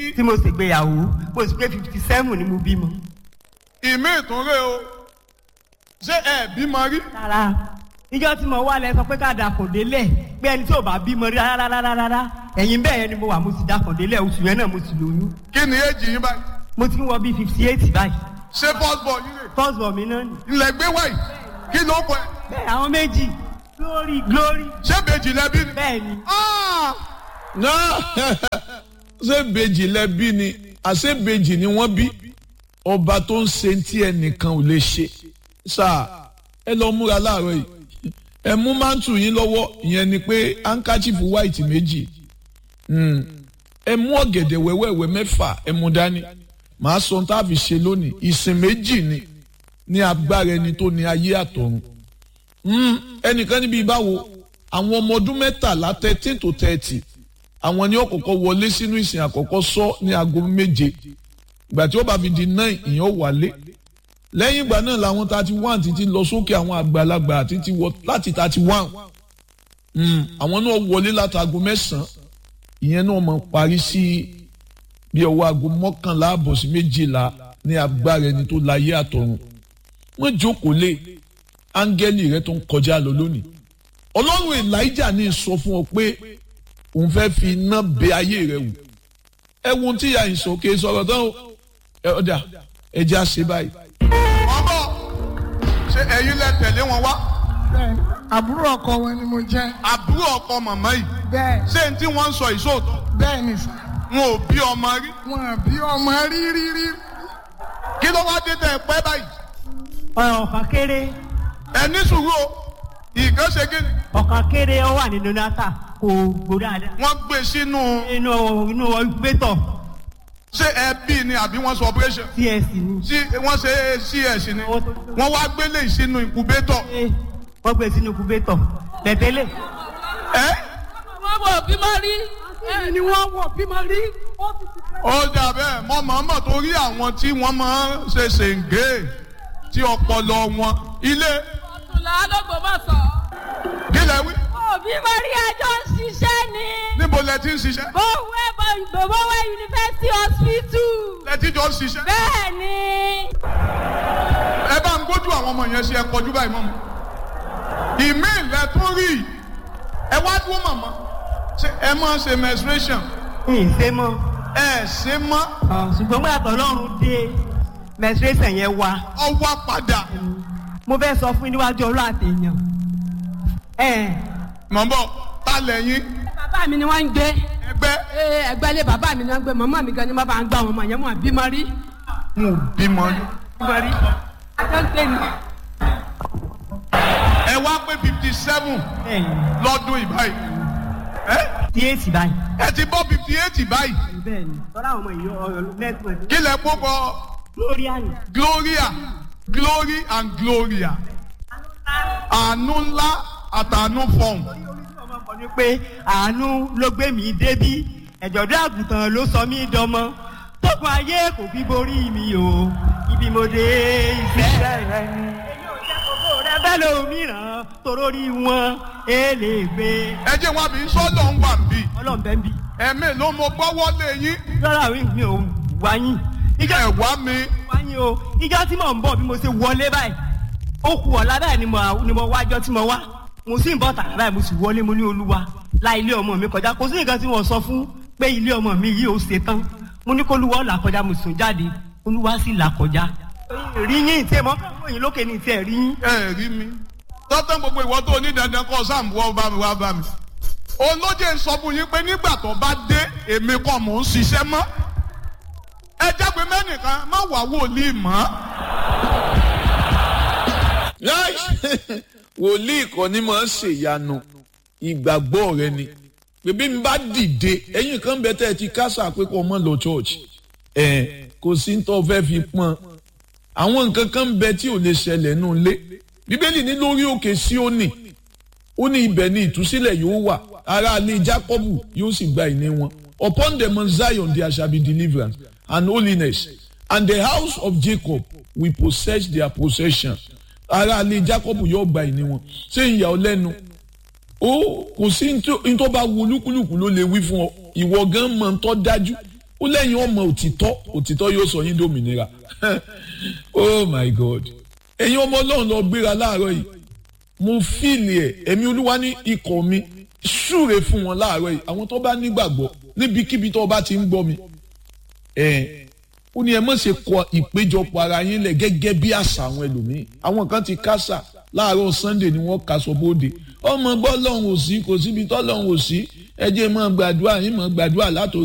tí mo ṣègbéyàwó mo sì pé fifty seven ni mo bímọ. ìmí ìtúnrẹ́ o ṣé ẹ bímọ rí rárá ìjọ tí mo wá lẹ sọ pé ká dàkùn délẹ̀ pé ẹni tí ò bá bímọ rí rárá rárá rárá ẹ̀yìn bẹ́ẹ̀ yẹn ni mo wà mo sì dàkùn délẹ̀ oṣù yẹn náà mo sì lóyún kí ni èjì yín báyìí mo ti ń wọ bíi fifty eight báyìí ṣé first born yín rè first born mi náà nì. ilẹ̀ gbé wáyìí kí ló kọ ẹ bẹ́ẹ̀ àwọn méjì glory glory ṣé bèjì lẹ́bí ni. bẹ́ẹ̀ ni Ah! náà ṣé bèjì lẹ́bí ni àṣé bèjì ni wọ́n bí ọba tó ń ṣe tí ẹnìkan ò lè ṣe sáà ẹ lọ múra láàárọ̀ yìí ẹ mú mántù yín lọ́wọ́ ìyẹn ni pé hankachifu white méjì Mm. ẹ mú ọ̀gẹ̀dẹ̀ wẹ́wẹ́wẹ́ mẹ́fà ẹ mú dání màá sọ ohun tá a fi ṣe lónìí ìsìn méjì ni ní agbára ẹni tó ní ayé àtọ̀run Mm, ẹnìkan níbi ìbáwo àwọn ọmọ ọdún mẹ́tàlá thirteen to thirty àwọn ni ó kọ́kọ́ wọlé sínú ìsìn àkọ́kọ́ sọ ní aago méje ìgbà tí ó bá fi di nine ìyẹn ó wálé lẹ́yìn ìgbà náà làwọn thirty one títí lọ sókè àwọn àgbàlagbà títí wọ láti thirty one àwọn náà wọlé láti aago mẹ́sàn-án ìyẹn náà mọ̀ parí sí bí ọwọ́ aago mọ́kànlá àbọ̀ sí méjìlá ní agbára ẹni tó láyé àtọ̀run wọ́n jókòó lé áńgẹ́lì rẹ tó ń kọjá lọ lónìí ọlọ́run elijah ní sọ fún ọ pé òun fẹ́ fi iná bẹ ayé rẹ wò ẹ wo ohun tí ìyá yìí sọ kí ẹ sọ̀rọ̀ tán o ẹ ọ̀dà ẹ jẹ́ àṣẹ báyìí. wọ́n bọ̀ ṣé ẹ̀yin lẹ tẹ̀lé wọn wá bẹ́ẹ̀ àbúrò ọkọ wọn ni mo jẹ́ àbúrò ọkọ màmá yìí bẹ́ẹ̀ ṣé n tí wọ́n ń sọ ìṣòótọ́ bẹ́ẹ̀ ni sà wọn ò bí ọmọ rí wọn bí ọmọ rí rí rí kí ló wá dé tẹ ẹ pẹ́ báyìí ọ̀kan kéré ẹ ní sùúrù o ìkan ṣe kí ni ọ̀kan kéré ó wà nínú nata kò gbó dáadáa wọ́n gbé sínú inú inú incubator ṣé ẹ bí ni àbí wọ́n sọ operation cs ni sí wọ́n ṣe cs ni wọ́n wá gbélé sínú incubator Ṣé wọ́n gbé sínú incubator tẹ̀tẹ̀lé ẹ wọ́n wọ̀ bímọ rí èmi ni wọ́n wọ̀ bímọ rí. ó dà bẹ́ẹ̀ mọ́ màmá torí àwọn tí wọ́n máa ń ṣe ṣèǹgé tí ọpọlọ wọn ilé ọ̀túnlá lọ́gbọ̀mọ̀sọ̀. kí lẹ wí bímọ rí ẹjọ́ ń ṣiṣẹ́ ni. níbo lẹ ti ń ṣiṣẹ́ Bówẹ́ Bówẹ́ University Hospital. lẹ ti jọ ń ṣiṣẹ́ Bẹ́ẹ̀ ni. ẹ bá ń gbójú àwọn ọmọ yẹn ṣe ẹ kọjú báyìí mọ́ mi ìmí ilẹ̀ tó rí i. ẹ wá dúró màmá ṣé ẹ máa ń ṣe menstruation ìṣe mọ́ ẹ ṣe mọ́ ṣùgbọ́n gbọ́dọ̀ tọ́lọ́run dé menstruation yẹn wá ọwọ́ padà mo fẹ́ sọ fún yín níwájú ọlọ́ àtẹ̀yàn ẹ̀ mọ̀mọ́ ta lẹ́yìn bàbá mi ni wọ́n ń gbé ẹgbẹ́ ee ẹgbẹ́ ilé bàbá mi ni wọ́n ń gbé màmá mi gan ni wọ́n bá ń gbá wọn mọ̀ yẹn wọn bímọ rí. n ò bímọ rí. bímọ rí ẹjọ́ ń gbé ni. ẹ wá pé fifty seven bẹ́ẹ̀ lọ́dún ìbáyìí ẹ ni tí èsì báyìí ẹ ti bọ́ fifty eight báyìí bẹ́ẹ̀ ni tọ́lá àwọn ọmọ yìí ọ̀rọ̀ network kí lẹ kó kọ lórí àyè gloria glory and gloria àánú ńlá àtàánú fọ̀hún. ọmọ kan ní pé àánú ló gbé mi débí ẹ̀jọ̀dún àgùntàn ló sọ mí dọmọ tókun ayé kò fi borí mi o ibi mo dé ìfẹ́ rẹ ni. èyí ò jẹ́ gbogbo rẹ bẹ́ẹ̀ lómìíràn torórí wọn èlé gbé ẹ jẹ́ wọn àbí sọ́dọ̀ ń wà bí ọlọ́ọ̀bẹ ń bí. ẹ̀mí ló mo gbọ́wọ́ lé yín lọ́la mi ò wáyìn ìjọ ẹ̀ wá mi wáyìn o ìjọ tí mò ń bọ̀ bí mo ṣe wọlé báyìí ó kù ọ̀la báyìí ni mo ni mo wájọ́ tí mo wá mo sì ń bọ̀ tààrà báyìí mo sì wọlé mo ní olúwa la ilé ọmọ mi kọjá kò sí nǹkan tí wọ́n sọ fún pé ilé ọmọ mi yìí ó ṣe tán mo ní kó olúwa là kọjá mo sùn jáde olúwa sì là kọjá rí yín tí ẹ mọ káwọn yìí lókè ní tí ẹ rí yín. ẹ rí mi tọ́tàn gbogbo ìwọ tó ní dandan kọ́ sáàmù wọ́n bá mi wá bá mi olóje ń sọ fún yín pé nígbà tó bá dé èmi kọ́ mò ń ṣiṣẹ́ mọ́ ẹ jágbe mẹ́nìkan má wà wòlíì mọ́ Láì- wòlíì kan ní máa ń ṣèyanu ìgbàgbọ́ rẹ ni bèbí mi bá dìde ẹ̀yin kan bẹ tẹ́ ẹ ti kásà pé kó o mọ̀ lọ church ẹ̀ kò sí ní tó fẹ́ fi pọ́n àwọn nǹkan kan bẹ tí ò lè ṣẹlẹ̀ nù lé bíbélì ní lórí òkè Síónì ó ní ibẹ̀ ni ìtúsílẹ̀ yóò wà ará ilé Jákọ́bù yóò sì gba ìní wọn upon the mount Zion there shall be deliverance and holiness and the house of Jacob will possess their possession ará ilé Jákọ́bù yóò gba ìní wọn ṣé ìyà ọ lẹ́nu ó kò sí ní tó bá wu olúkúlùkù ló lè wí fún ọ ìwọ gan mọ̀ ń tọ́ dájú ó lẹ́yìn ọmọ òtítọ́ òtítọ́ yóò sọ yín dòmìnira oh my god ẹ̀yin ọmọ ọlọ́run lọ gbéra láàárọ̀ yìí mo fíìlì ẹ̀ ẹ̀mí olúwa ní ikọ̀ mi súre fún wọn láàárọ̀ yìí àwọn tó bá nígbàgbọ́ níbikíbi tó bá ti ń gbọ́ mi ẹ̀ ó ní ẹ má ṣe kọ ìpéjọpọ̀ ara yín lẹ̀ gẹ́gẹ́ bí àṣà àwọn ẹlòmíín àwọn kan ti kásà láàárọ̀ sunday ni wọ́n kaṣọ bóde ọmọ gbọ́ lọ́hùn ò sí kò síbi tọ́ lọ́hùn ò sí ẹ jẹ́ mọ́ gbàdúrà yín mọ́ gbàdúrà látòrí.